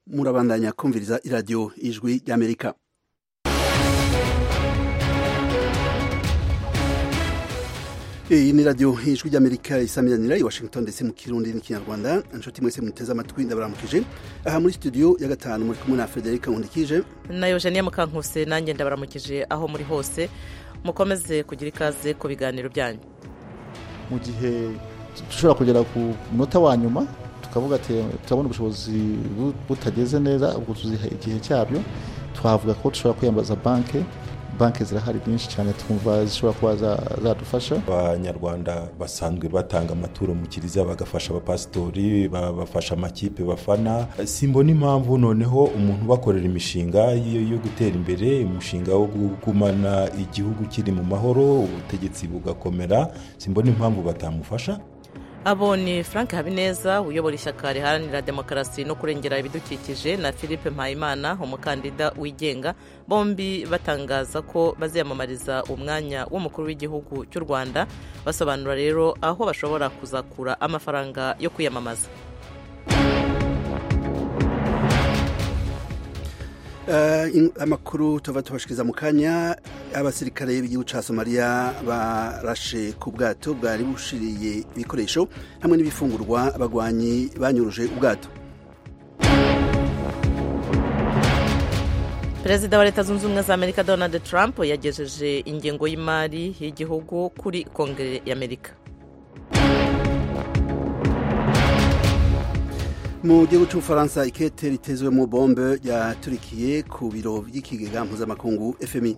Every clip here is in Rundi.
murabandanya kumviriza iradiyo ijwi ry'amerika iyi ni radiyo ijwi ry'amerika isamiranira i washington ndetse mu kirundi n'ikinyarwanda inshuti mwese muteze amatwi ndabaramukije aha muri studio ya gatanu muri kumwe na frederic nkundikije na eugenia mukankuse nanjye ndabaramukije aho muri hose mukomeze kugira ikaze ku biganiro byanyu mu gihe dushobora kugera ku munota wa nyuma tukavuga ati turabona ubushobozi butageze neza ubwo tuziha igihe cyabyo twavuga ko dushobora kwiyambaza banki banki zirahari nyinshi cyane twumva zishobora kuba zadufasha abanyarwanda basanzwe batanga amaturo mu kiliziya bagafasha abapasitori bafasha amakipe bafana simbona impamvu noneho umuntu ubakorera imishinga yo gutera imbere umushinga wo kugumana igihugu kiri mu mahoro ubutegetsi bugakomera simbona impamvu batamufasha abo ni frank habineza uyobora ishyaka riharanira demokarasi no kurengera ibidukikije na philippe mpayimana umukandida wigenga bombi batangaza ko baziyamamariza umwanya w'umukuru w'igihugu cy'u rwanda basobanura rero aho bashobora kuzakura amafaranga yo kwiyamamaza amakuru tuba tubashikiriza mu kanya abasirikare b'igihugu cya somaliya barashe ku bwato bwari bushiriye ibikoresho hamwe n'ibifungurwa abagwanyi banyuruje ubwato perezida wa leta zunze ubumwe za amerika donald trump yagejeje ingengo y'imari y'igihugu kuri kongere y'amerika mu gihugu cy'ubufaransa ikete ritezwemo bombe ryaturikiye ku biro by'ikigega mpuzamakungu fmi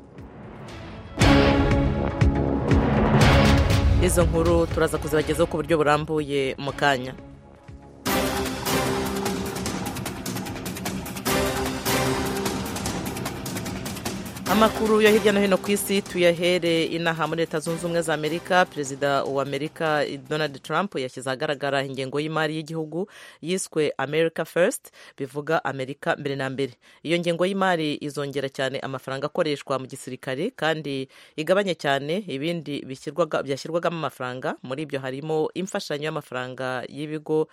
izo nkuru turaza kuzibagezaho ku buryo burambuye mu kanya amakuru yo hirya no hino ku isi tuyahere inaha muri leta zunze ubumwe za amerika perezida wa amerika donald trump yashyize ahagaragara ingengo y'imari y'igihugu yiswe america first bivuga amerika mbere na mbere iyo ngengo y'imari izongera cyane amafaranga akoreshwa mu gisirikare kandi igabanye cyane ibindi byashyirwagamo amafaranga muri ibyo harimo imfashanyo y'amafaranga y'ibigo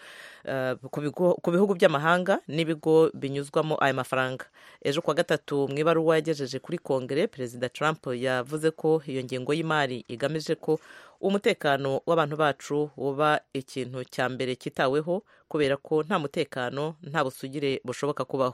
ku bihugu by'amahanga n'ibigo binyuzwamo aya mafaranga ejo kuwa gatatu mu ibaruwa yagejeje kuri kongere perezida trump yavuze ko iyo ngengo y'imari igamije ko umutekano w'abantu bacu uba ikintu cya mbere cyitaweho kubera ko nta mutekano nta busugire bushoboka kubaho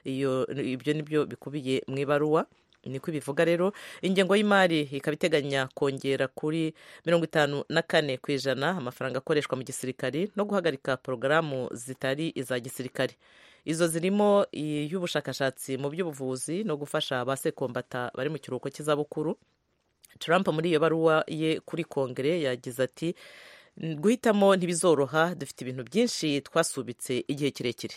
ibyo nibyo bikubiye mu ibaruwa niko ibivuga rero ingengo y'imari ikaba iteganya kongera kuri mirongo itanu na kane ku ijana amafaranga akoreshwa mu gisirikari no guhagarika porogaramu zitari iza gisirikare izo zirimo iy'ubushakashatsi mu by'ubuvuzi no gufasha ba sekombata bari mu kiruhuko cy'izabukuru Trump muri iyo baruwa ye kuri kongere yagize ati guhitamo ntibizoroha dufite ibintu byinshi twasubitse igihe kirekire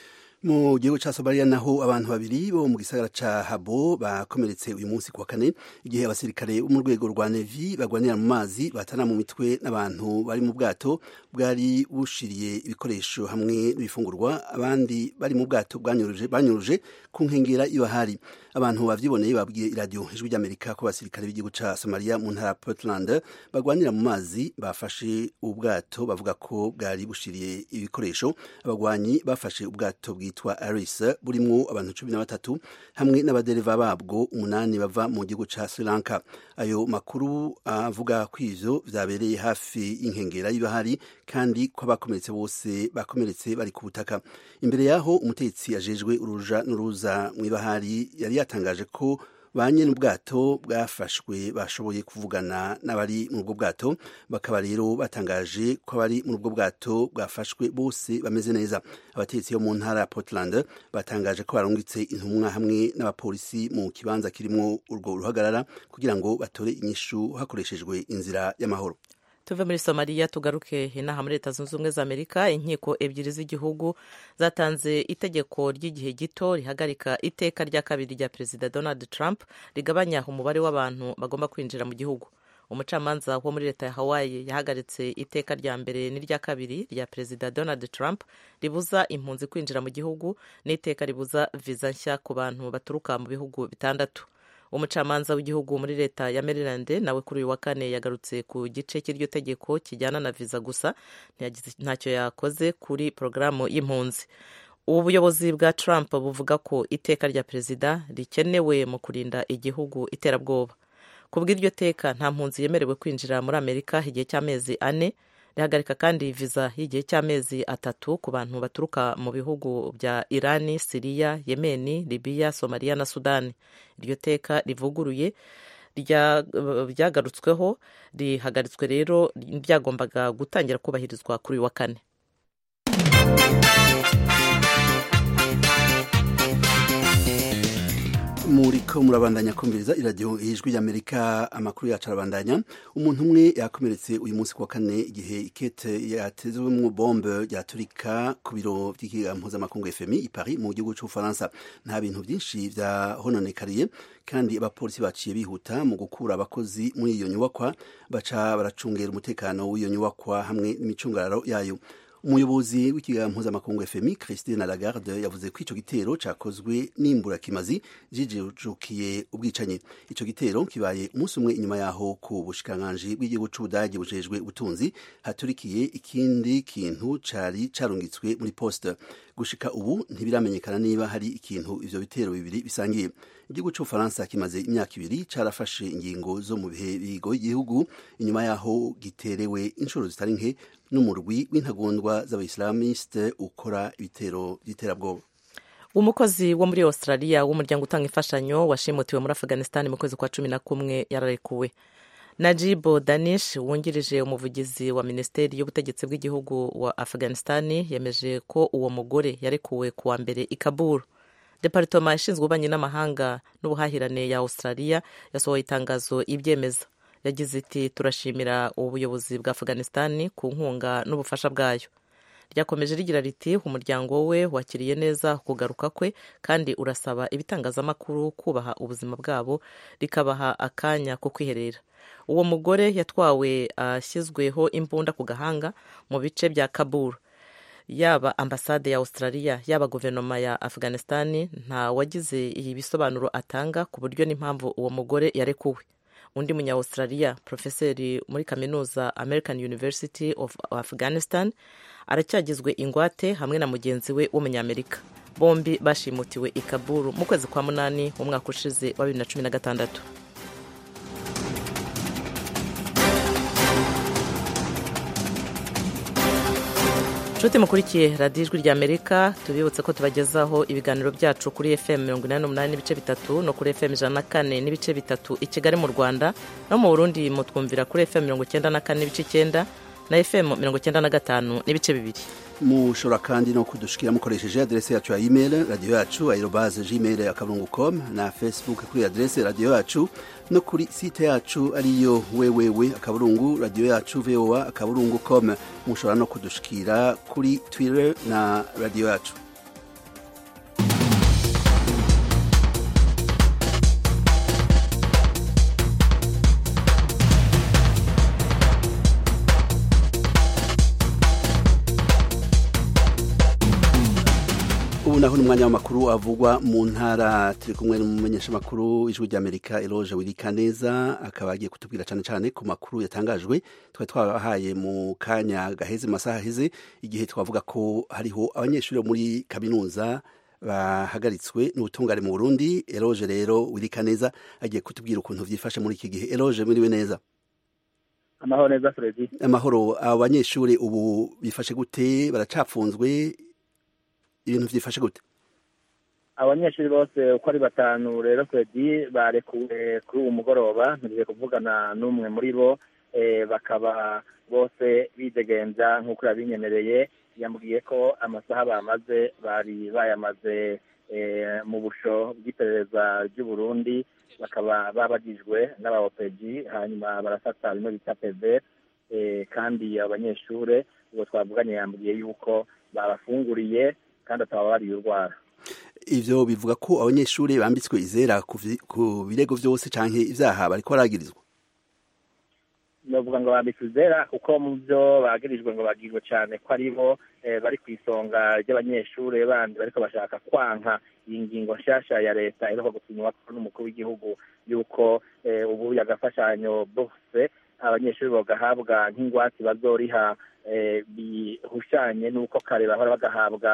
mu gihugu cya somaliya naho abantu babiri bo mu gisagara cya habo bakomeretse uyu munsi ku wa kane igihe abasirikare bo mu rwego rwa nevi bagwanira mu mazi batana mu mitwe n'abantu bari mu bwato bwari bushiriye ibikoresho hamwe n'ibifungurwa abandi bari mu bwato banyuruje ku nkengera y'ibahari abantu bavyiboneye babwiye iradiyo ijwi ry'amerika ko abasirikare b'igihugu cya somaliya mu ntara portland bagwanira mu mazi bafashe ubwato bavuga ko bwari bushiriye ibikoresho abagwanyi bafashe ubwato bwitwa bwitwa aris burimo abantu cumi na batatu hamwe n'abadereva babwo umunani bava mu gihugu cya sri lanka ayo makuru avuga ko ivyo vyabereye hafi y'inkengera y'ibahari kandi ko abakomeretse bose bakomeretse bari ku butaka imbere yaho umutetsi ajejwe uruja n'uruza mu ibahari yari yatangaje ko ba nyene ubwato bwafashwe bashoboye kuvugana n'abari muri ubwo bwato bakaba rero batangaje ko abari muri ubwo bwato bwafashwe bose bameze neza abatetsi bo mu ntara ya portland batangaje ko barungitse intumwa hamwe n'abapolisi mu kibanza kirimo urwo ruhagarara kugira ngo batore inyishu hakoreshejwe inzira y'amahoro tuve muri somaliya tugaruke inaha muri leta zunze ubumwe za amerika inkiko ebyiri z'igihugu zatanze itegeko ry'igihe gito rihagarika iteka rya kabiri rya perezida donald trump rigabanya umubare w'abantu bagomba kwinjira mu gihugu umucamanza wo muri leta ya hawaii yahagaritse iteka rya mbere n'irya kabiri rya perezida donald trump ribuza impunzi kwinjira mu gihugu n'iteka ribuza viza nshya ku bantu baturuka mu bihugu bitandatu umucamanza w'igihugu muri leta ya maryland nawe kuri uyu wa kane yagarutse ku gice cy'iryo tegeko kijyana na viza gusa ntacyo yakoze kuri porogaramu y'impunzi ubu buyobozi bwa trump buvuga ko iteka rya perezida rikenewe mu kurinda igihugu iterabwoba ku bw'iryo teka nta mpunzi yemerewe kwinjira muri amerika igihe cy'amezi ane rihagarika kandi viza y'igihe cy'amezi atatu ku bantu baturuka mu bihugu bya irani siriya yemeni libiya somaliya na sudani iryo teka rivuguruye ryagarutsweho rihagaritswe rero ryagombaga gutangira kubahirizwa kuri uyu wa kane muriko murabandanya kumviriza iradiyo ijwi ry'amerika amakuru yacu arabandanya umuntu umwe yakomeretse uyu munsi kuwa kane igihe ikete yatezwemo bombe ryaturika ku biro by'ikiga mpuzamakungu fmi i paris mu gihugu cy'ubufaransa nta bintu byinshi byahononekariye kandi abapolisi baciye bihuta mu gukura abakozi muri iyo nyubakwa baca baracungera umutekano w'iyo nyubakwa hamwe n'imicungararo yayo umuyobozi w'ikiganiro mpuzamakungu fmi christine lagarde yavuze ko icyo gitero cyakozwe n'imburakimazi jijukiye ubwicanyi icyo gitero kibaye umunsi umwe inyuma yaho ku bushikiranganji bw'igihugu c'ubudagi bujejwe ubutunzi haturikiye ikindi kintu cari carungitswe muri poste gushika ubu ntibiramenyekana niba hari ikintu ivyo bitero bibiri bisangiye igihugu c'ubufaransa kimaze imyaka ibiri carafashe ingingo zo mu bihe bigoye igihugu inyuma yaho giterewe inshuro zitari nke n'umurwi w'intagondwa z'abayisilamiste ukora ibitero by'iterabwoba umukozi wo muri australia w'umuryango utanga imfashanyo washimutiwe muri afghanistan mu kwezi kwa cumi na kumwe yararekuwe najibo danish wungirije umuvugizi wa minisiteri y'ubutegetsi bw'igihugu wa afghanistan yemeje ko uwo mugore yarekuwe ku wa mbere i kabul deparitoma ishinzwe ububanyi n'amahanga n'ubuhahirane ya australia yasohoye itangazo ibyemeza yagize iti turashimira ubuyobozi bwa afghanistan ku nkunga n'ubufasha bwayo ryakomeje rigira riti umuryango we wakiriye neza kugaruka kwe kandi urasaba ibitangazamakuru kubaha ubuzima bwabo rikabaha akanya ko kwiherera uwo mugore yatwawe ashyizweho imbunda ku gahanga mu bice bya kabul yaba ambasade ya australia yaba guverinoma ya afghanistan nta wagize iyi bisobanuro atanga ku buryo n'impamvu uwo mugore yarekuwe undi munya australia profeseri muri kaminuza american university of afghanistan aracyagizwe ingwate hamwe na mugenzi we w'umunyamerika bombi bashimutiwe i kaburu mu kwezi kwa munani mu mwaka ushize wa bibiri na cumi na gatandatu nshuti mukurikiye radiyo ijwi ry'amerika tubibutse ko tubagezaho ibiganiro byacu kuri fm mirongo inani n'umunani n'ibice bitatu no kuri fm ijana na kane n'ibice bitatu i kigali mu rwanda no mu burundi mutwumvira kuri fm mirongo icyenda na kane n'ibice icyenda na fm mirongo icyenda na gatanu n'ibice bibiri mushobora kandi no kudushikira mukoresheje adrese yacu ya email radiyo yacu aerobaze gmail akaburungu com na facebook kuri adrese radiyo yacu no kuri site yacu ariyo wewewe akaburungu radiyo yacu voa akaburungu com mushobora no kudushikira kuri twitter na radiyo yacu ubu naho ni umwanya w'amakuru avugwa mu ntara turi kumwe n'umumenyeshamakuru ijwi ry'amerika eroge wirika neza akaba agiye kutubwira cyane cyane ku makuru yatangajwe twari twabahaye mu kanya gaheze mu masaha aheze igihe twavuga ko hariho abanyeshuri bo muri kaminuza bahagaritswe n'ubutungane mu burundi eroge rero wirika neza agiye kutubwira ukuntu byifashe muri iki gihe eroge muriwe neza amahoro neza fredi amahoro abo banyeshuri ubu bifashe gute baracapfunzwe ibintu byifashe gute abanyeshuri bose uko ari batanu rero fredi barekuwe kuri uwo mugoroba ntugiye kuvugana n'umwe muri bo bakaba bose bidegenza nk'uko yabinyemereye yambwiye ko amasaha bamaze bari bayamaze mu busho bw'iperereza ry'u Burundi bakaba babagijwe n'abaopeji hanyuma barafata bimwe bita peve kandi abanyeshuri ubwo twavuganye yambwiye yuko babafunguriye kandi ataba bariye urwara ivyo bivuga ko abanyeshuri bambitswe izera ku birego vyose canke ivyaha bariko baragirizwa novuga ngo bambitswe izera kuko mu vyo bagirijwe ngo bagirwe cane ko ari bo bari ku isonga ry'abanyeshuri bandi bariko bashaka kwanka iyi ngingo nshasha ya leta iheruka gusinywa n'umukuru w'igihugu yuko ubu agafashanyo bose abanyeshuri bagahabwa nk'ingwate bazoriha bihushanye n'uko kare bahora bagahabwa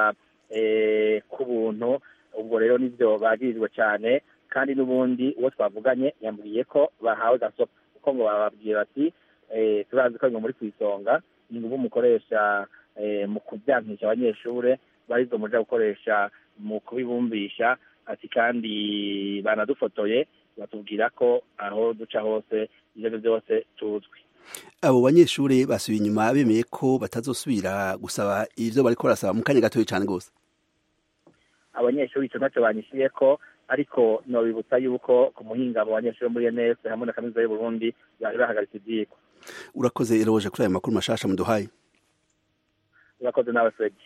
ku buntu ubwo rero nibyo bagirijwe cyane kandi n'ubundi uwo twavuganye yambwiye ko bahawe gasopo kuko ngo bababwira bati turazi ko muri ku isonga ni ngubu mukoresha mu kubyankisha abanyeshuri barizo muja gukoresha mu kubibumbisha ati kandi banadufotoye batubwira ko aho duca hose ibyo byose tuzwi abo banyeshuri basubiye inyuma bemeye ko batazosubira gusaba ibyo bariko barasaba mu kanya gatoya cyane rwose abanyeshuri icyo ntacyo banyishyuye ko ariko nobibutsa yuko ku muhinga abo banyeshuri muri ENS hamwe na kaminuza y'uburundi bari bahagaritse ibyigwa urakoze eroje kuri ayo makuru mashasha muduhaye urakoze nawe fredi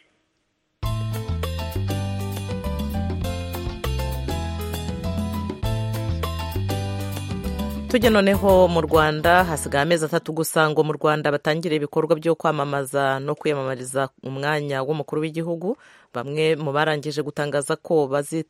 tujya noneho mu rwanda hasigaye amezi atatu gusa ngo mu rwanda batangire ibikorwa byo kwamamaza no kwiyamamariza umwanya w'umukuru w'igihugu bamwe mu barangije gutangaza ko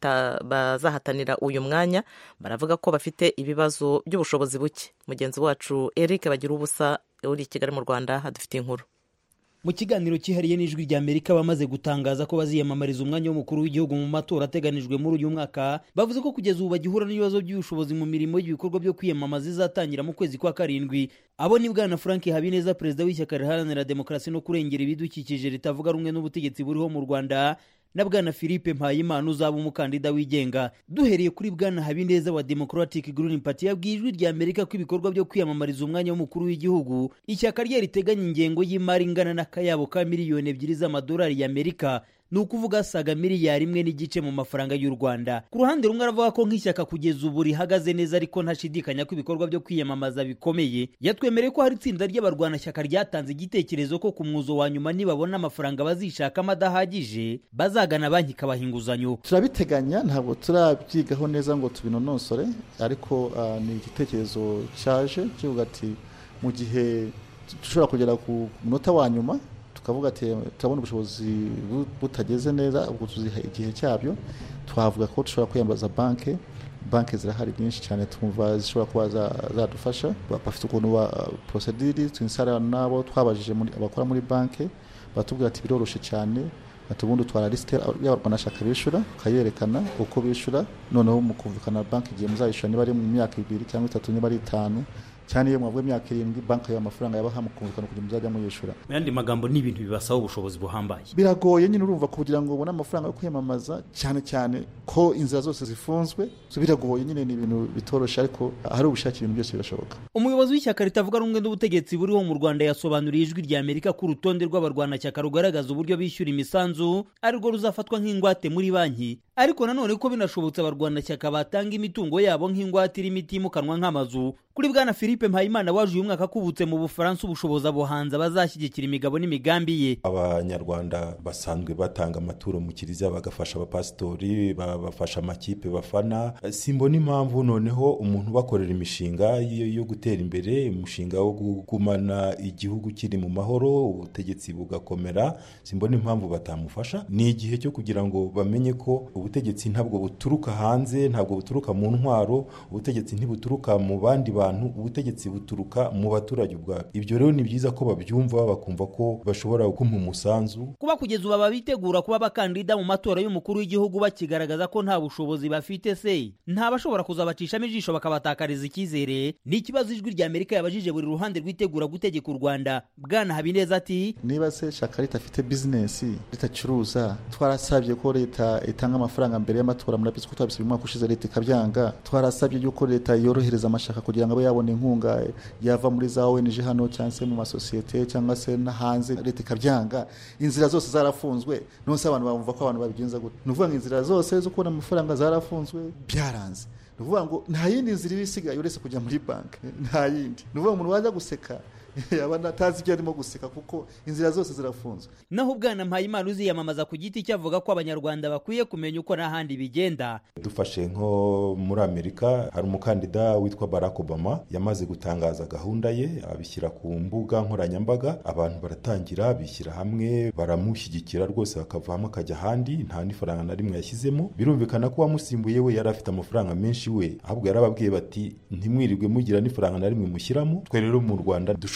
bazahatanira uyu mwanya baravuga ko bafite ibibazo by'ubushobozi buke mugenzi wacu eric bagira ubusa uri i kigali mu rwanda hadufite inkuru mu kiganiro cyihariye n'ijwi rya amerika bamaze gutangaza ko baziyamamariza umwanya w'umukuru w'igihugu mu matora ateganijwe muri uyu mwaka bavuze ko kugeza ubu bagihura n'ibibazo by'ubushobozi mu mirimo y'ibikorwa byo kwiyamamaza izatangira mu kwezi kwa karindwi abo ni bwana frank habineza perezida w'ishyaka riharanira demokarasi no kurengera ibidukikije ritavuga rumwe n'ubutegetsi buriho mu rwanda na bwana philippe mpayimana uzaba umukandida wigenga duhereye kuri bwana habineza wa democratic green party yabwiye ijwi rya amerika ko ibikorwa byo kwiyamamariza umwanya w'umukuru w'igihugu ishyaka rye riteganya ingengo y'imari ingana n'akayabo ka miliyoni ebyiri z'amadolari y'amerika ni ukuvuga asaga miliyari imwe n'igice mu mafaranga y'u rwanda ku ruhande rumwe aravuga ko nk'ishyaka kugeza ubu rihagaze neza ariko ntashidikanya ko ibikorwa byo kwiyamamaza bikomeye yatwemereye ko hari itsinda ry'abarwanashyaka ryatanze igitekerezo ko ku mwuzo wa nyuma nibabona amafaranga bazishakamo adahagije bazagana banki ikabaha inguzanyo turabiteganya ntabwo turabyigaho neza ngo tubinonosore ariko uh, ni igitekerezo cyaje kivuga ati mu gihe dushobora kugera ku munota wa nyuma tukavuga ati turabona ubushobozi butageze neza ubwo tuziha igihe cyabyo twavuga ko dushobora kwiyambaza banki banki zirahari nyinshi cyane twumva zishobora kuba zadufasha bafite ukuntu ba porosediri twinsara n'abo twabajije abakora muri banki batubwira ati biroroshye cyane ati ubundi utwara lisite y'abarwanashyaka bishyura ukayerekana uko bishyura noneho mu kumvikana banki igihe muzayishyura niba ari mu myaka ibiri cyangwa itatu niba ari itanu cyane iyo mwavuye imyaka irindwi banki yawe amafaranga yabaha mukumvikana kugira muzajya muyishyura mu yandi magambo ni ibintu bibasaba ubushobozi buhambaye biragoye nyine urumva kugira ngo ubone amafaranga yo kwiyamamaza cyane cyane ko inzira zose zifunzwe biragoye nyine ni ibintu bitoroshye ariko hari ubushake ibintu byose birashoboka umuyobozi w'ishyaka ritavuga rumwe n'ubutegetsi buriho mu rwanda yasobanuriye ijwi rya amerika ko urutonde rw'abarwanashyaka rugaragaza uburyo bishyura imisanzu arirwo ruzafatwa nk'ingwate muri banki ariko nanone ko binashobotse abarwanashyaka batanga imitungo yabo nk'ingwate irimo itimukanwa nk'amazu kuri bwana philippe mpayimana waje uyu mwaka akubutse mu bufaransa ubushobozi abuhanza bazashyigikira imigabo n'imigambi ye abanyarwanda basanzwe batanga amaturo mu kiliziya bagafasha abapasitori babafasha amakipe bafana simbona impamvu noneho umuntu ubakorera imishinga yo gutera imbere umushinga wo kugumana igihugu kiri mu mahoro ubutegetsi bugakomera simbona impamvu batamufasha ni igihe cyo kugira ngo bamenye ko ubutegetsi ntabwo buturuka hanze ntabwo buturuka mu ntwaro ubutegetsi ntibuturuka mu bandi bantu ubutegetsi buturuka mu baturage ubwabo ibyo rero ni byiza ko babyumva bakumva ko bashobora kumpa umusanzu kuba kugeza ubu ababitegura kuba abakandida mu matora y'umukuru w'igihugu bakigaragaza ko nta bushobozi bafite se nta bashobora kuzabacishamo ijisho bakabatakariza icyizere ni ikibazo ijwi rya amerika yabajije buri ruhande rwitegura gutegeka u rwanda bwana habineza ati niba se shaka leta afite bizinesi ritacuruza twarasabye ko leta itanga amafaranga mbere y'amatora murabizi ko twabisabye umwaka ushize leta ikabyanga twarasabye yuko leta yorohereza amashaka kugira ngo abe yabona inkunga yava muri za ONG hano cyangwa se mu masosiyete cyangwa se no hanze leta ikabyanga inzira zose zarafunzwe nonse abantu bumva ko abantu babigenza gute ni ukuvuga ngo inzira zose zo kubona amafaranga zarafunzwe byaranze ni ukuvuga ngo nta yindi nzira iba isigaye uretse kujya muri banki nta yindi ni ukuvuga ngo umuntu wajya guseka yaba atazi ibyo arimo guseka kuko inzira zose zirafunzwe naho ubwana mpayimana uziyamamaza ku giti cye avuga ko abanyarwanda bakwiye kumenya uko n'ahandi bigenda dufashe nko muri amerika hari umukandida witwa barack obama yamaze gutangaza gahunda ye abishyira ku mbuga nkoranyambaga abantu baratangira bishyira hamwe baramushyigikira rwose bakavamo akajya ahandi nta n'ifaranga na rimwe yashyizemo birumvikana ko uwamusimbuye we yari afite amafaranga menshi we ahubwo yarababwiye bati ntimwirirwe mugira n'ifaranga na rimwe mushyiramo twe rero mu rwanda dushobora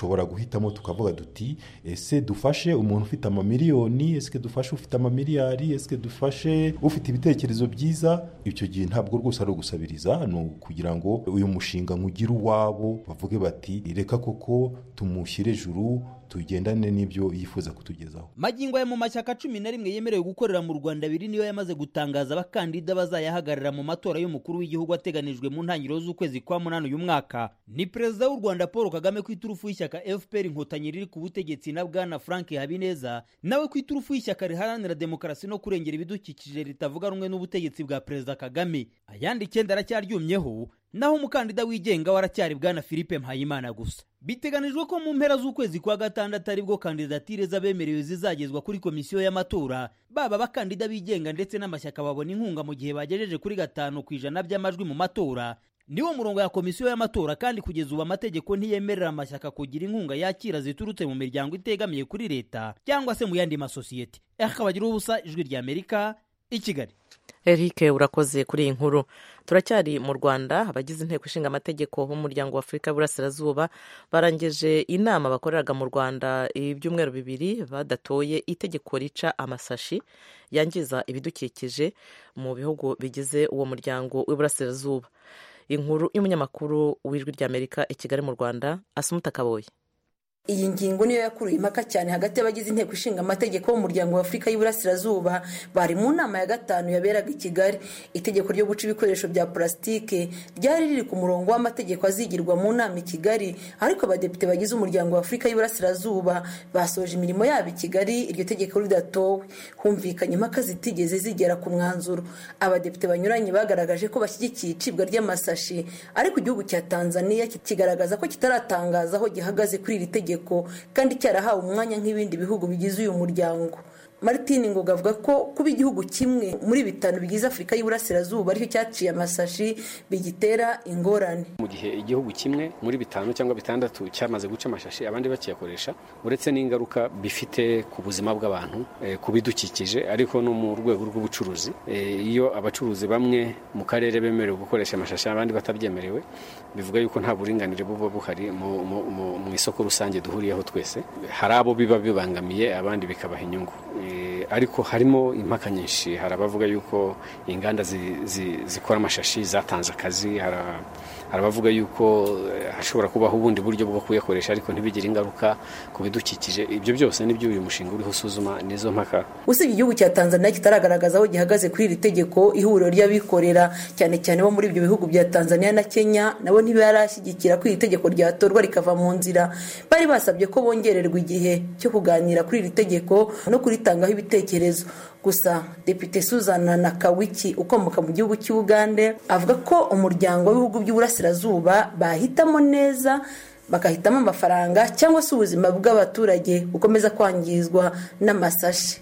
dushobora guhitamo tukavuga duti ese dufashe umuntu ufite amamiliyoni ese dufashe ufite amamiliyari ese dufashe ufite ibitekerezo byiza icyo gihe ntabwo rwose ari ugusabiriza ni ukugira ngo uyu mushinga nkugire uwabo bavuge bati reka koko tumushyire juru tugendane n'ibyo yifuza kutugezaho magingo aya mu mashyaka cumi na rimwe yemerewe gukorera mu rwanda abiri niyo yamaze gutangaza abakandida bazayahagarara mu matora y'umukuru w'igihugu ateganijwe mu ntangiriro z'ukwezi kwa munani uyu mwaka ni perezida w'u rwanda paul kagame ku iturufu y'ishyaka fpr inkotanyi riri ku butegetsi na bwana frank habineza nawe ku iturufu y'ishyaka riharanira demokarasi no kurengera ibidukikije ritavuga rumwe n'ubutegetsi bwa perezida kagame ayandi icyenda aracyaryumyeho naho umukandida wigenga waracyari bwana philippe mpayimana gusa biteganijwe ko mu mpera z'ukwezi kwa gatandatu aribwo kandidatire z'abemerewe zizagezwa kuri komisiyo y'amatora baba abakandida bigenga ndetse n'amashyaka babona inkunga mu gihe bagejeje kuri gatanu ku ijana by'amajwi mu matora niwo murongo ya komisiyo y'amatora kandi kugeza ubu amategeko ntiyemerera amashyaka kugira inkunga yakira ziturutse mu miryango itegamiye kuri leta cyangwa se mu yandi masosiyete akabagira ubusa ijwi ry'amerika i kigali Eric urakoze kuri iyi nkuru turacyari mu rwanda abagize inteko ishinga amategeko b'umuryango wa afurika y'uburasirazuba barangije inama bakoreraga mu rwanda ibyumweru bibiri badatoye itegeko rica amasashi yangiza ibidukikije mu bihugu bigize uwo muryango w'iburasirazuba inkuru y'umunyamakuru w'ijwi ry'amerika i kigali mu rwanda asumuta kaboye iyi ngingo niyo yakuruye impaka cyane hagati y'abagize inteko ishinga amategeko b'umuryango wa afurika y'iburasirazuba bari mu nama ya gatanu yaberaga i kigali itegeko ryo guca ibikoresho bya purasitike ryari riri ku murongo w'amategeko azigirwa mu nama i kigali ariko abadepite bagize umuryango wa afurika y'iburasirazuba basoje imirimo yabo i kigali iryo tegeko ridatowe humvikanye impaka zitigeze zigera ku mwanzuro abadepite banyuranye bagaragaje ko bashyigikiye icibwa ry'amasashi ariko igihugu cya tanzania kigaragaza ko kitaratangaza aho gihagaze kuri iri tegeko kandi cyarahawe umwanya nk'ibindi bihugu bigize uyu muryango martin ngoga avuga ko kuba igihugu kimwe muri bitanu bigize afurika y'iburasirazuba aricyo cyaciye amasashi bigitera ingorane mu gihe igihugu kimwe muri bitanu cyangwa bitandatu cyamaze guca amashashi abandi bakiyakoresha uretse n'ingaruka bifite ku buzima bw'abantu ku bidukikije ariko no mu rwego rw'ubucuruzi iyo abacuruzi bamwe mu karere bemerewe gukoresha amashashi abandi batabyemerewe bivuga yuko nta buringanire buba buhari mu isoko rusange duhuriyeho twese hari abo biba bibangamiye abandi bikabaha inyungu ariko harimo impaka nyinshi hari abavuga yuko inganda zikora amashashi zatanze akazi hari abavuga yuko hashobora kubaho ubundi buryo bwo kuyakoresha ariko ntibigire ingaruka ku bidukikije ibyo byose nibyo uyu mushinga uriho usuzuma nizo mpaka usibye igihugu cya tanzania kitaragaragaza aho gihagaze kuri iri tegeko ihuriro ry'abikorera cyane cyane bo muri ibyo bihugu bya tanzania na kenya nabo ntibarashyigikira ko iri tegeko ryatorwa rikava mu nzira bari basabye ko bongererwa igihe cyo kuganira kuri iri tegeko no kuritangaho ibitekerezo gusa depite suzana nakawiki ukomoka mu gihugu cy'ubugande avuga ko umuryango w'ibihugu by'uburasirazuba bahitamo neza bagahitamo amafaranga cyangwa se ubuzima bw'abaturage bukomeza kwangizwa n'amasashi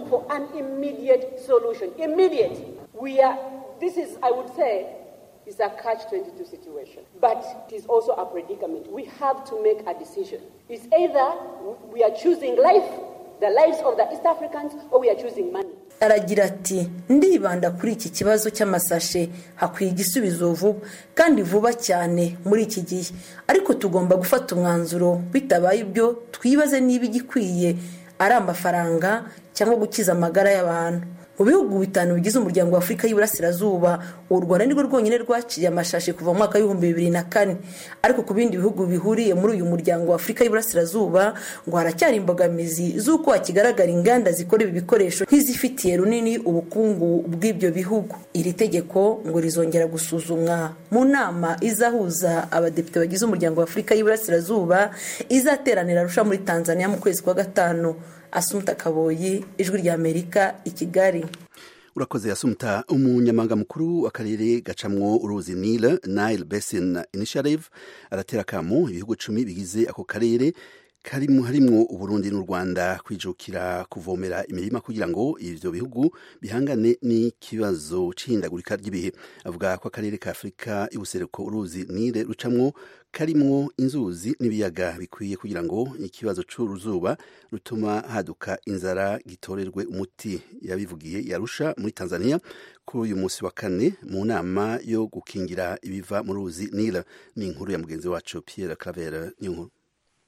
It's a catch-22 situation. But it is also a predicament. We have to make a decision. It's either we are choosing life, the lives of the East Africans, or we are choosing money. aragira ati ndibanda kuri iki kibazo cy'amasashe hakwiye igisubizo vuba kandi vuba cyane muri iki gihe ariko tugomba gufata umwanzuro bitabaye ibyo twibaze niba igikwiye ari amafaranga cyangwa gukiza amagara y'abantu mu bihugu bitanu bigize umuryango wa afurika y'iburasirazuba u rwanda nirwo rwonyine rwaciye amashashi kuva mu mwaka w'ibihumbi bibiri na kane ariko ku bindi bihugu bihuriye muri uyu muryango wa afurika y'iburasirazuba ngo haracyari imbogamizi z'uko hakigaragara inganda zikora ibi bikoresho nk'izifitiye runini ubukungu bw'ibyo bihugu iri tegeko ngo rizongera gusuzumwa mu nama izahuza abadepite bagize umuryango wa afurika y'iburasirazuba izateranira arusha muri tanzania mu kwezi kwa gatanu asumuta kaboyi ijwi ry'amerika i kigali urakoze asumuta umunyamabanga mukuru w'akarere gacamwo uruzi nile nile basin initiative aratera akamo ibihugu cumi bigize ako karere karimo harimwo uburundi n'u rwanda kwijukira kuvomera imirima kugira ngo ivyo bihugu bihangane n'ikibazo c'ihindagurika ry'ibihe avuga ko akarere ka afurika y'ubuseruko uruzi nile rucamwo karimwo inzuzi n'ibiyaga bikwiye kugira ngo ikibazo c'uruzuba rutuma haduka inzara gitorerwe umuti yabivugiye yarusha muri tanzania kuri uyu munsi wa kane mu nama yo gukingira ibiva mu ruzi nile ni inkuru ya mugenzi wacu pierre claver n'inkuru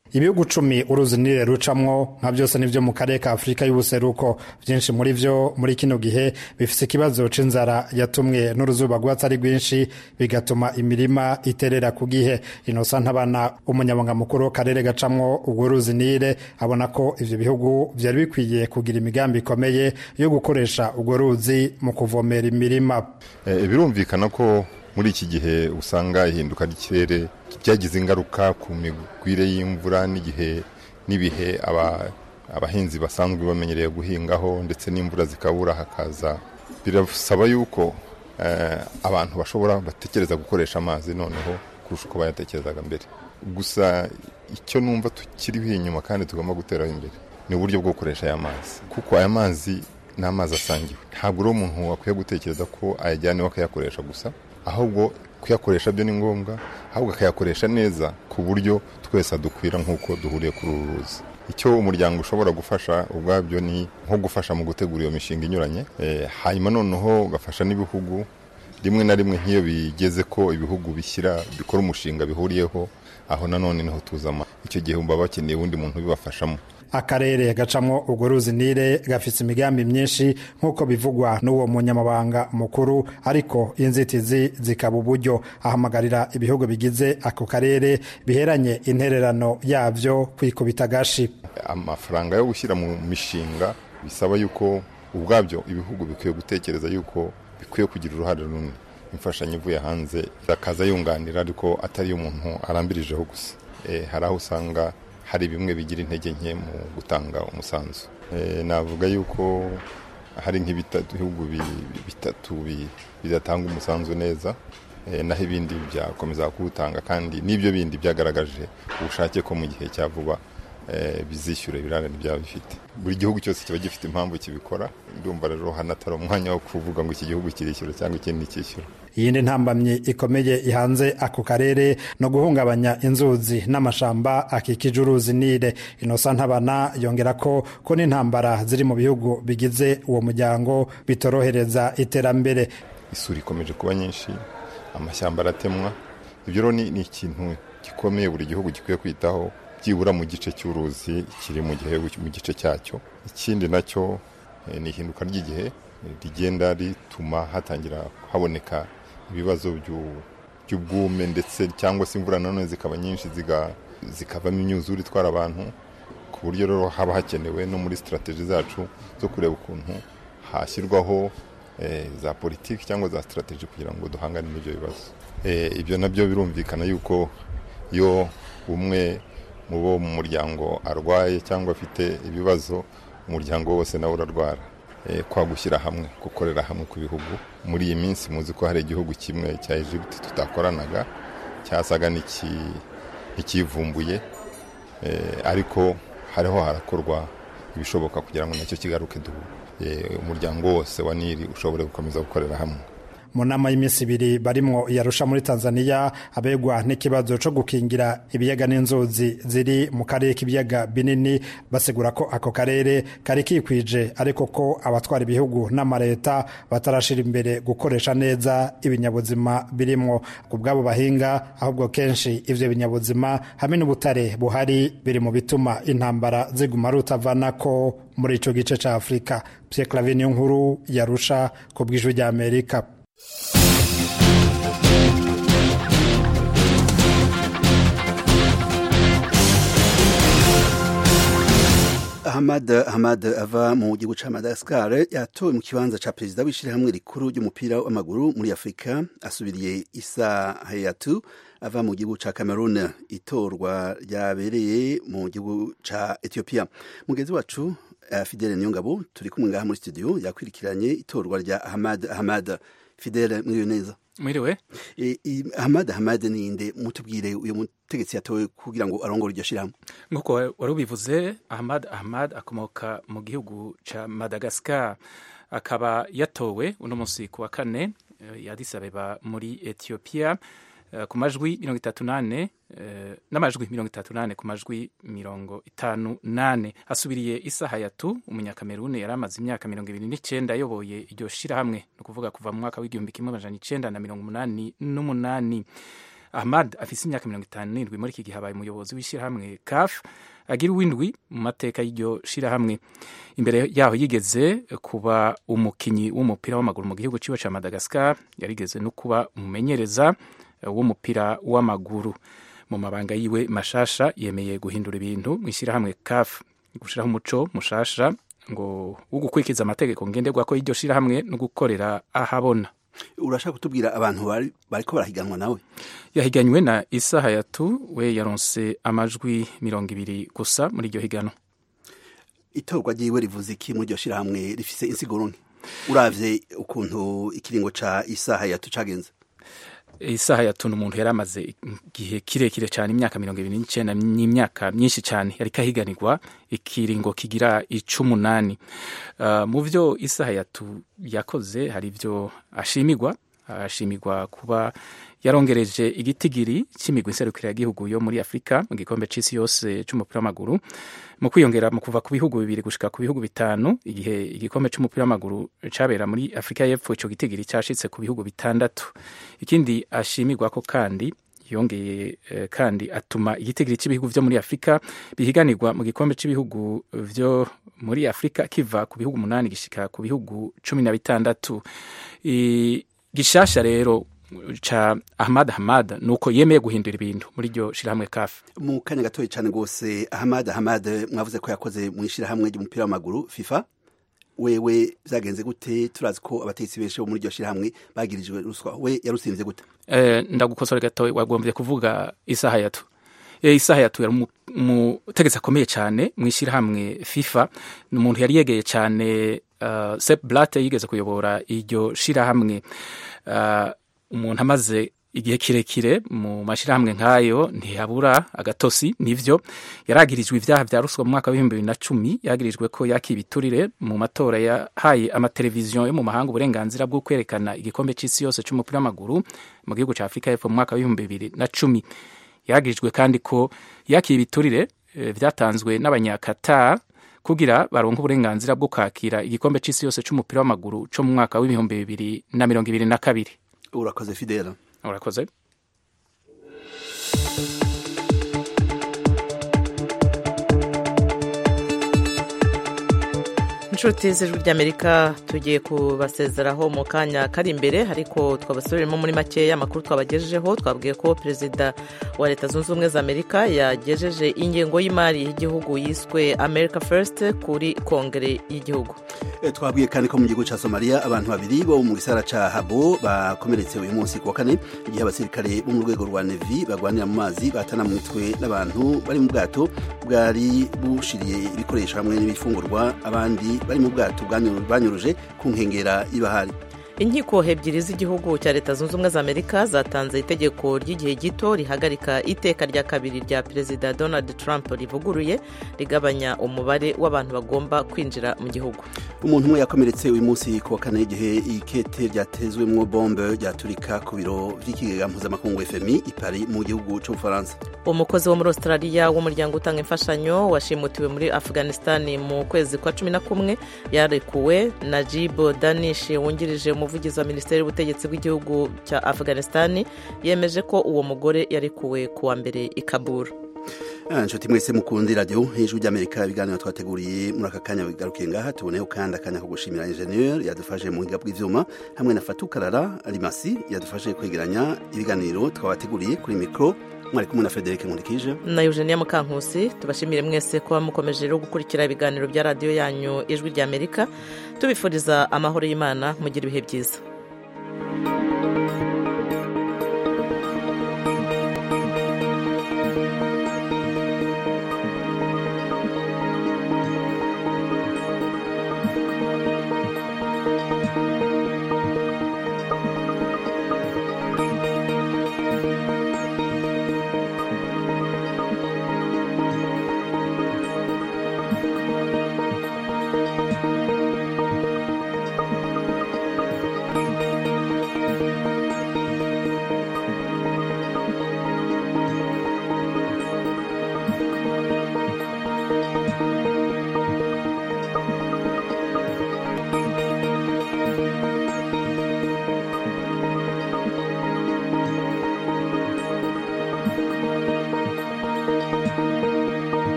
ibihugu cumi uruzi nile rucamwo nka byose nivyo mu karere ka afurika y'ubuseruko vyinshi muri vyo muri kino gihe bifise ikibazo c'inzara yatumwe n'uruzuba rwatsi ari rwinshi bigatuma imirima iterera ku gihe inosa ntabana umunyamabanga mukuru w'akarere gacamwo urwo ruzi nile abona ko ivyo bihugu vyari bikwiye kugira imigambi ikomeye yo gukoresha urwo ruzi mu kuvomera imirima e, birumvikana ko muri iki gihe usanga ihinduka ry'ikirere byagize ingaruka ku migwire y'imvura n'igihe n'ibihe abahinzi basanzwe bamenyereye guhingaho ndetse n'imvura zikabura hakaza birasaba yuko abantu bashobora batekereza gukoresha amazi noneho kurusha uko bayatekerezaga mbere gusa icyo numva tukiriho inyuma kandi tugomba guteraho imbere ni uburyo bwo gukoresha aya mazi kuko aya mazi ni amazi asangiwe ntabwo uri umuntu wakwiye gutekereza ko ayajyana akayakoresha gusa ahubwo kuyakoresha byo ni ngombwa ahubwo akayakoresha neza ku buryo twese adukwira nk'uko duhuriye kuri uru ruzi icyo umuryango ushobora gufasha ubwabyo ni nko gufasha mu gutegura iyo mishinga inyuranye hanyuma noneho ugafasha n'ibihugu rimwe na rimwe nk'iyo bigeze ko ibihugu bishyira bikora umushinga bihuriyeho aho nanone niho tuzama icyo gihe baba bakeneye uwundi muntu ubibafashamo akarere gacamwo urwo ruzi nile gafise imigambi myinshi nk'uko bivugwa n'uwo munyamabanga mukuru ariko inzitizi zikaba uburyo ahamagarira ibihugu bigize ako karere biheranye intererano yabyo kwikubita agashi amafaranga yo gushyira mu mishinga bisaba yuko ubwabyo ibihugu bikwiye gutekereza yuko bikwiye kugira uruhare runini imfashanyo ivuye hanze akaza yunganira ariko atari umuntu arambirijeho gusa hari aho usanga hari bimwe bigira intege nke mu gutanga umusanzu navuga yuko hari nk'ibihugu bitatu bidatanga umusanzu neza naho ibindi byakomeza kuwutanga kandi n'ibyo bindi byagaragaje ubushake ko mu gihe cya vuba bizishyura ibirarane byaba bifite buri gihugu cyose kiba gifite impamvu kibikora ndumva rero hanatari umwanya wo kuvuga ngo iki gihugu kirishyura cyangwa ikindi cyishyura iyindi ntambamyi ikomeye ihanze ako karere no guhungabanya inzuzi n'amashamba akikije uruzi nile inosa ntabana yongera ko ko n'intambara ziri mu bihugu bigize uwo muryango bitorohereza iterambere isuri ikomeje kuba nyinshi amashyamba aratemwa ibyo rero ni ikintu gikomeye buri gihugu gikwiye kwitaho byibura mu gice cy'uruzi kiri mu gihe mu gice cyacyo ikindi nacyo ni ihinduka ry'igihe rigenda rituma hatangira haboneka ibibazo by'ubwume ndetse cyangwa se imvura nanone zikaba nyinshi zikavamo imyuzure itwara abantu ku buryo rero haba hakenewe no muri sitarategi zacu zo kureba ukuntu hashyirwaho za politiki cyangwa za sitarategi kugira ngo duhangane n'ibyo bibazo ibyo nabyo birumvikana yuko iyo umwe mu bo mu muryango arwaye cyangwa afite ibibazo umuryango wose nawe urarwara kwa gushyira hamwe gukorera hamwe ku bihugu muri iyi minsi muzi ko hari igihugu kimwe cya Egypt tutakoranaga cyasaga n'ikivumbuye ariko hariho harakorwa ibishoboka kugira ngo nacyo kigaruke umuryango wose wa nili ushobore gukomeza gukorera hamwe mu nama y'iminsi ibiri barimwo yarusha muri tanzania abegwa n'ikibazo cyo gukingira ibiyaga n'inzuzi ziri mu karere k'ibiyaga binini basigura ko ako karere kari kikwije ariko ko abatwara ibihugu n'amaleta batarashira imbere gukoresha neza ibinyabuzima birimwo ku bw'abo bahinga ahubwo kenshi ivyo binyabuzima hamwe n'ubutare buhari biri mu bituma intambara ziguma rutavanako muri ico gice ca afurika pierre clavin nkuru yarusha ku bw'ijwi rya amerika Ahmad Ahmad ava mu gihugu ca Madagascar yatowe mu kibanza ca perezida w'ishirahamwe rikuru ry'umupira w'amaguru muri Afrika asubiriye Isa Hayatu ava mu gihugu ca Cameroon itorwa ryabereye mu gihugu ca Ethiopia mugenzi wacu uh, Fidele Niyongabo turi kumwe ngaha muri studio yakwirikiranye itorwa rya Ahmad Ahmad Fidele mwiriwe neza mwiriwe e, e, Ahmad Ahmad ninde mutubwire uyu mutegetsi yatowe kugira ngo arongore iryo shirahamwe nk'uko wari ubivuze Ahmad Ahmad akomoka mu gihugu ca Madagascar akaba yatowe uno munsi ku wa kane ya Addis Abeba muri Ethiopia ku majwi mirongo itatu nane n'amajwi mirongo itatu nane ku majwi mirongo itanu nane asubiriye isa hayatu umunyakamerune yari amaze imyaka mirongo ibiri n'icyenda ayoboye iryo shirahamwe ni ukuvuga kuva mu mwaka w'igihumbi kimwe amajana icenda na mirongo umunani n'umunani ahmad afise imyaka mirongo itanu n'indwi muri iki gihe abaye umuyobozi w'ishyirahamwe caf agira uwindwi mu mateka y'iryo shirahamwe imbere yaho yigeze kuba umukinyi w'umupira w'amaguru mu gihugu ciwe ca madagascar yarigeze no kuba umumenyereza w'umupira w'amaguru mu mabanga yiwe mashasha yemeye guhindura ibintu mu ishyirahamwe caf gushiraho umuco mushasha ngo wo gukurikiza amategeko ngenderwako y'iryo shirahamwe no gukorera ahabona urashaka kutubwira abantu bari bariko barahiganwa nawe yahiganywe na isa hayatu we yaronse amajwi mirongo ibiri gusa muri iryo higanwa itorwa ryiwe rivuze iki muri iryo shirahamwe rifise insiguro nke uravye ukuntu ikiringo ca isa hayatu cagenze isaha yatuna umuntu yari amaze igihe kirekire cyane imyaka mirongo ibiri n'icyenda n'imyaka myinshi cyane yari kahiganirwa ikiringo kigira icumunani uh, mu byo isaha yatu yakoze hari ibyo ashimigwa ashimirwa kuba yarongereje igitigiri cy'imigwi nserukiragihugu yo muri afurika mu gikombe c'isi yose c'umupira w'amaguru mu kwiyongera mu kuva ku bihugu bibiri gushika ku bihugu bitanu igihe igikombe c'umupira w'amaguru cabera muri afurika y'epfo ico gitigiri cashitse ku bihugu bitandatu ikindi ashimirwa ko kandi yongeye eh, kandi atuma igitigiri cy'ibihugu vyo muri afurika bihiganirwa mu gikombe cy'ibihugu vyo muri afurika kiva ku bihugu umunani gishika ku bihugu cumi na bitandatu gishasha rero ca Ahmad Hamad nuko yemeye guhindura ibintu muri iryo shirahamwe kafi mu kanya gatoya cyane rwose Ahmad Hamad mwavuze ko yakoze mu ishirahamwe ry'umupira w'amaguru FIFA wewe vyagenze gute turazi ko abatetsi benshi bo muri iryo shirahamwe bagirijwe ruswa we yarutsinze gute eh, ndagukosora gatoya wagombye kuvuga isaha yatu e, isaha yatu yari umutegetsi akomeye cyane mu ishirahamwe FIFA ni umuntu yari yegeye cyane uh, Sepp Blatter yigeze kuyobora iryo shirahamwe uh, umuntu amaze igihe kirekire mu mashyirahamwe nk'ayo ntihabura agatosi nivyo yaragirijwe ibyaha vya ruswa mu mwaka w'ibihumbi bibiri na cumi yagirijwe ko yakiye ibiturire mu matora yahaye amateleviziyo yo mu mahanga uburenganzira bwo kwerekana igikombe c'isi yose c'umupira w'amaguru mu gihugu ca afurika y'epfo mu mwaka w'ibihumbi bibiri na cumi yagirijwe kandi ko yakiye ibiturire e, vyatanzwe n'abanyakatar kugira baronke uburenganzira bwo kwakira igikombe c'isi yose c'umupira w'amaguru co mu mwaka w'ibihumbi bibiri na mirongo ibiri na kabiri urakoze fidela urakoze inshuti z'ijwi ry'amerika tugiye kubasezeraho mu kanya kari imbere ariko twabasubiremo muri makeya amakuru twabagejejeho twabwiye ko perezida wa leta zunze ubumwe za amerika yagejeje ingengo y'imari y'igihugu yiswe america first kuri kongere y'igihugu twabwiye kandi ko mu gihugu cya somaliya abantu babiri bo mu gisara cya habo bakomeretse uyu munsi ku wa kane igihe abasirikare bo mu rwego rwa nevi bagwanira mu mazi batana mu mitwe n'abantu bari mu bwato bwari bushiriye ibikoresho hamwe n'ibifungurwa abandi bari mu bwato banyuruje ku nkengera y'ibahari inkiko ebyiri z'igihugu cya leta zunze ubumwe za amerika zatanze itegeko ry'igihe gito rihagarika iteka rya kabiri rya perezida donald trump rivuguruye rigabanya umubare w'abantu bagomba kwinjira mu gihugu umuntu umwe yakomeretse uyu munsi ku wa kane igihe ikete ryatezwemo bombe ryaturika ku biro by'ikigega mpuzamakungu fmi i paris mu gihugu cy'ubufaransa umukozi wo muri australia w'umuryango utanga imfashanyo washimutiwe muri afghanistan mu kwezi kwa cumi na kumwe yarekuwe najibo danish wungirije umuvugizi wa minisiteri y'ubutegetsi bw'igihugu cya afghanistan yemeje ko uwo mugore yarekuwe ku wa mbere i kabul inshuti mwese mukundi radiyo hejuru ry'amerika ibiganiro twateguriye muri aka kanya bigarukiye ngaha tuboneyeho kandi akanya ko gushimira injeniyeri yadufashe mu buhinga bw'ibyuma hamwe na fatukarara rimasi yadufashe kwegeranya ibiganiro twabateguriye kuri mikoro mwari kumwe na frederic nkurikije na eugenia mukankusi tubashimire mwese kuba mukomeje rero gukurikira ibiganiro bya radiyo yanyu ijwi ry'amerika tubifuriza amahoro y'imana mugira ibihe byiza